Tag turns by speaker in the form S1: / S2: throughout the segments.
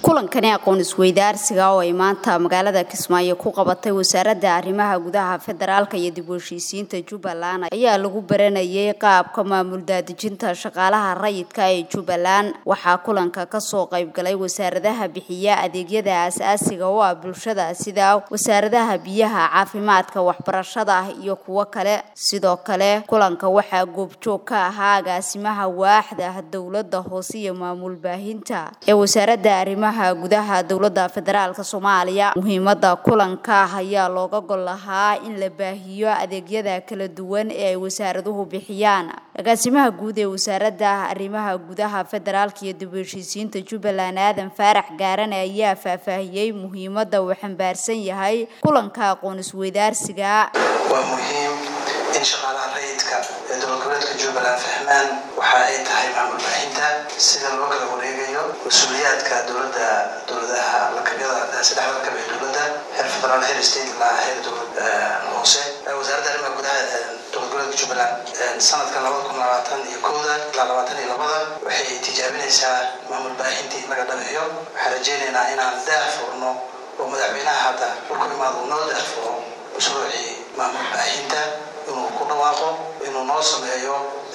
S1: kulankani aqoon isweydaarsiga oo ay maanta magaalada kismaayo ku qabatay wasaaradda arrimaha gudaha federaalka iyo dib u heshiisiinta jubbaland ayaa lagu baranayay qaabka maamul daadejinta shaqaalaha rayidka ee jubbaland waxaa kulanka kasoo qaybgalay wasaaradaha bixiya adeegyada aasaasiga oo ah bulshada sida wasaaradaha biyaha caafimaadka waxbarashada iyo kuwo kale sidoo kale kulanka waxaa goobjoog ka ahaa agaasimaha waaxda dowlada hoose iyo maamul baahinta ee wasaaradda arrimaha gudaha dowlada federaalk soomaaliya muhiimada kulanka ayaa looga gol lahaa in la baahiyo adeegyada kala duwan ee ay wasaaraduhu bixiyaan agaasimaha guud ee wasaaradda arrimaha gudaha federaalk iyo dib u heshiisiinta jubbaland aadan faarax gaarane ayaa faahfaahiyey muhiimada uu xambaarsan yahay kulanka aqoon isweydaarsiga
S2: waa muhiim in shaqaalaha rayidka ee dowlad goboleedka jubbaland fahmaan waxa ay tahay maamul baahinta sida loo kala wareegayo mas-uuliyaadka dowlada dowladaha lakabyada saddexda lakab ee dowladda heer federaal heer state ilaa heer dowlad hoose wasaaradda arrimaha gudaha dowlad goboleedka jubbaland sanadkan labada kun labaatan iyo kowda ilaa labaatan iyo labada waxay tijaabinaysaa maamul baahintii in laga dhabeeyo waxaan rajeynaynaa inaan daah furno oo madaxweynaha hadda marku imaado uu noo daah furo mashruucii maamul baahinta inuu ku dhawaaqo inuu noo sameeyo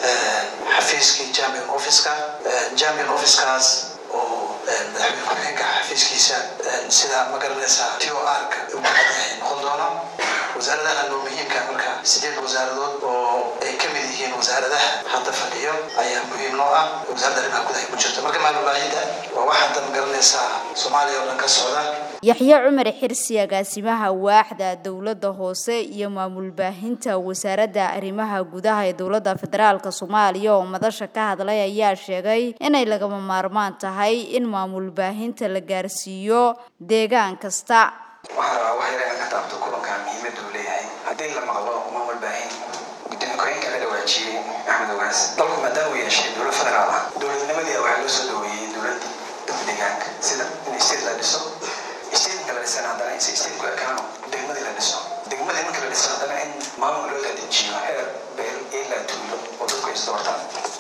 S2: xafiiskii champion officeka champion officekaas oo madaxweyne ku-xigeenka xafiiskiisa sida ma garanaysaa t o r-ka uu kuxadahay noqon doono wasaaradaha noo muhiimka marka sideed wasaaradood oo ay ka mid yihiin wasaaradaha hadda fadhiyo ayaa muhiim noo ah wasaaradda arrimaha gudaha ku jirta marka maamul baahinta waa wax hadda ma garanaysaa soomaaliya oo dhan ka socda
S1: yaxye cumar xirsi agaasimaha waaxda dowlada hoose iyo maamul baahinta wasaaradda arrimaha gudaha ee dowlada federaalk soomaaliya oo madasha ka hadlay ayaa sheegay inay lagama maarmaan tahay in maamul baahinta la gaarsiiyo deegaan kasta
S3: waxaan rabaa wax yar inaan ka taabto kulankan muhiimada uu leeyahay haddii la maqlo maamul baahin gudoomiye ku-xigeenka la dhawaajiyey axmed ogaas dalku maadaama uu yeeshay dowlad federaal ah dowladnimadii waxaa loo soo dhaweeyey dowladii dadka deegaanka sida in state la dhiso statenka la dhisan haddana si stateku ekaano degmadii la dhiso degmadii marka la dhiso haddana in maamul loo dadejiyo heer beel ilaa tuulo oo dadku is doortaan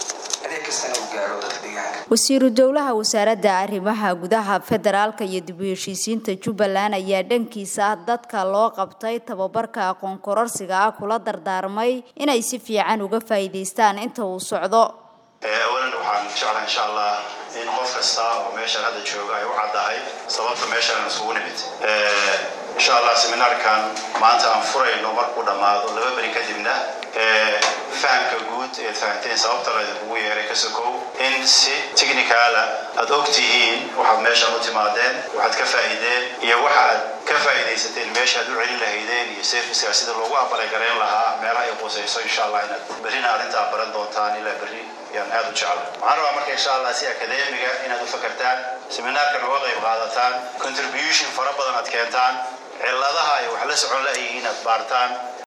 S1: wasiiru dowlaha wasaaradda arrimaha gudaha federaalka iyo dib u heshiisiinta jubbaland ayaa dhankiisa dadka loo qabtay tababarka aqoon kororsiga ah kula dardaarmay inay si fiican uga faa'iidaystaan inta uu socdo
S4: awalan waxaan jeclaa insha allah in qof kasta oo meeshan hadda jooga ay u caddahay sababta meeshan isugu nimid insha allah seminaarkan maanta aan furayno markuu dhammaado laba beri kadibna fahamka guud eed fahamteen sababta laydinkugu yeeray ka sokow in si technicaala aad og tihiin waxaad meeshan u timaadeen waxaad ka faa'iideen iyo waxa aad ka faa'iidaysateen meesha aad u celin lahaydeen iyo serviceka sida loogu aqbalay garayn lahaa meelaha ay qusayso insha allah inaad berrina arrintaa baran doontaan ilaa berri yaan aad u jecla waxaan rabaa marka insha allah si akademiga inaad u fakartaan seminaarkan uga qayb qaadataan contribution fara badan aad keentaan cilladaha ay wax la socon la-yihiin aad baartaan